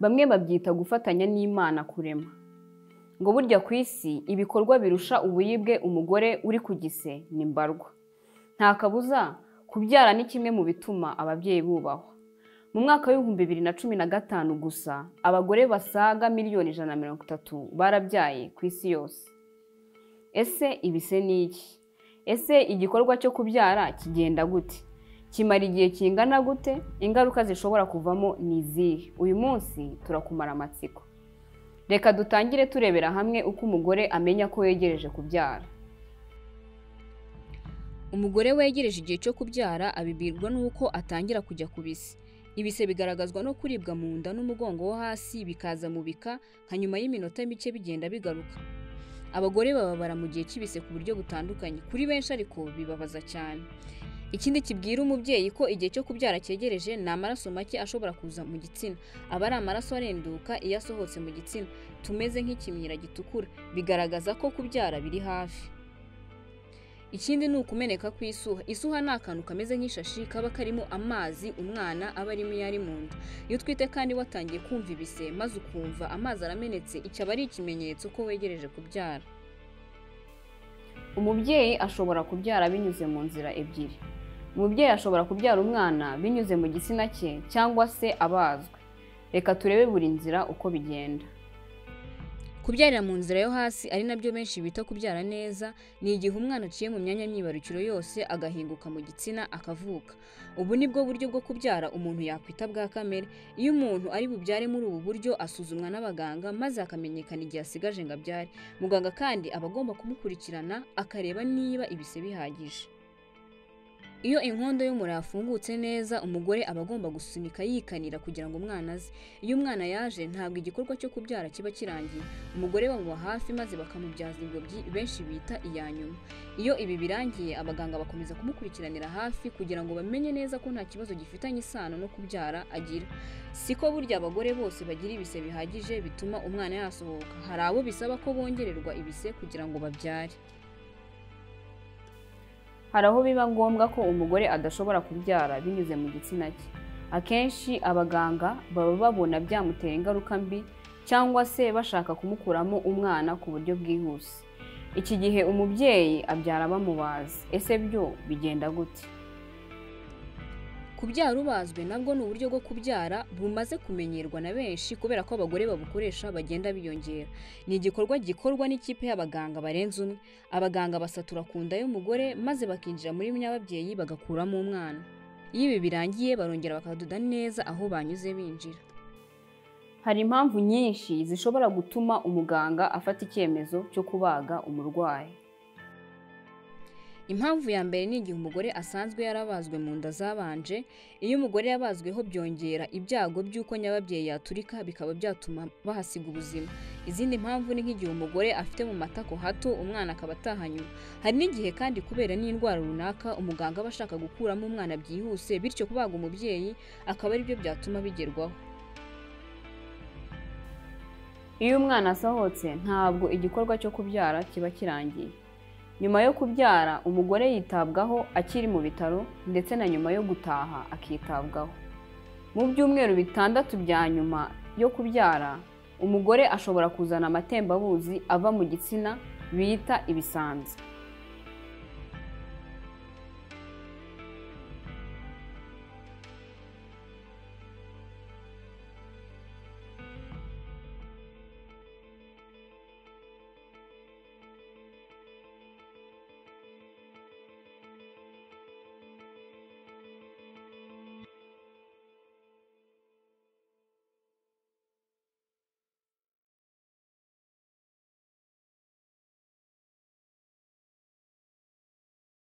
bamwe babyita gufatanya n'imana kurema ngo burya ku isi ibikorwa birusha uburibwe umugore uri ku gise ni mbarwa nta kabuza kubyara ni kimwe mu bituma ababyeyi bubahwa mu mwaka w'ibihumbi bibiri na cumi na gatanu gusa abagore basaga miliyoni ijana na mirongo itatu barabyaye ku isi yose ese ibi se ni iki ese igikorwa cyo kubyara kigenda gute kimara igihe kingana gute ingaruka zishobora kuvamo ni izihe uyu munsi turakumara amatsiko reka dutangire turebera hamwe uko umugore amenya ko yegereje kubyara umugore wegereje igihe cyo kubyara abibwirwa n'uko atangira kujya ku bise ibise bigaragazwa no kuribwa mu nda n'umugongo wo hasi bikaza mu bika nka nyuma y'iminota mike bigenda bigaruka abagore bababara mu gihe cy'ibise ku buryo butandukanye kuri benshi ariko bibabaza cyane ikindi kibwira umubyeyi ko igihe cyo kubyara cyegereje ni amaraso make ashobora kuza mu gitsina aba ari amaraso arenduka iyo asohotse mu gitsina tumeze nk'ikimyira gitukura bigaragaza ko kubyara biri hafi ikindi ni ukumeneka kw'isuha isuha ni akantu kameze nk'ishashi kaba karimo amazi umwana aba arimo iyo ari mu nda iyo utwite kandi watangiye kumva ibise maze ukumva amazi aramenetse iki aba ari ikimenyetso ko wegereje kubyara umubyeyi ashobora kubyara binyuze mu nzira ebyiri umubyeyi ashobora kubyara umwana binyuze mu gitsina cye cyangwa se abazwe reka turebe buri nzira uko bigenda kubyarira mu nzira yo hasi ari nabyo benshi bita kubyara neza ni igihe umwana aciye mu myanya myibarukiro yose agahinguka mu gitsina akavuka ubu ni bwo buryo bwo kubyara umuntu yakwita bwa kamere iyo umuntu ari bubyare muri ubu buryo asuzumwa n'abaganga maze akamenyekana igihe asigaje ngo abyare muganga kandi aba agomba kumukurikirana akareba niba ibise bihagije iyo inkondo y'umura yafungutse neza umugore aba agomba gusunika yikanira kugira ngo umwana aze iyo umwana yaje ntabwo igikorwa cyo kubyara kiba kirangiye umugore bamuba hafi maze bakamubyaza ingobyi benshi bita iya nyuma iyo ibi birangiye abaganga bakomeza kumukurikiranira hafi kugira ngo bamenye neza ko nta kibazo gifitanye isano no kubyara agira siko burya abagore bose bagira ibise bihagije bituma umwana yasohoka hari abo bisaba ko bongererwa ibise kugira ngo babyare hari aho biba ngombwa ko umugore adashobora kubyara binyuze mu gitsina cye akenshi abaganga baba babona byamutera ingaruka mbi cyangwa se bashaka kumukuramo umwana ku buryo bwihuse iki gihe umubyeyi abyara bamubaze ese byo bigenda gute kubyara ubazwe nabwo ni uburyo bwo kubyara bumaze kumenyerwa na benshi kubera ko abagore babukoresha bagenda biyongera ni igikorwa gikorwa n'ikipe y'abaganga barenze umwe abaganga basatura ku nda y'umugore maze bakinjira muri nyababyeyi bagakuramo umwana iyo ibi birangiye barongera bakadoda neza aho banyuze binjira hari impamvu nyinshi zishobora gutuma umuganga afata icyemezo cyo kubaga umurwayi impamvu ya mbere ni igihe umugore asanzwe yarabazwe mu nda zabanje iyo umugore yabazweho byongera ibyago by'uko nyababyeyi yaturika bikaba byatuma bahasiga ubuzima izindi mpamvu ni nk'igihe umugore afite mu matako hato umwana akaba ataha nyuma hari n'igihe kandi kubera n'indwara runaka umuganga aba ashaka gukuramo umwana byihuse bityo kubaga umubyeyi akaba ari byo byatuma bigerwaho iyo umwana asohotse ntabwo igikorwa cyo kubyara kiba kirangiye nyuma yo kubyara umugore yitabwaho akiri mu bitaro ndetse na nyuma yo gutaha akitabwaho mu byumweru bitandatu bya nyuma yo kubyara umugore ashobora kuzana amatembabuzi ava mu gitsina bita ibisanzwe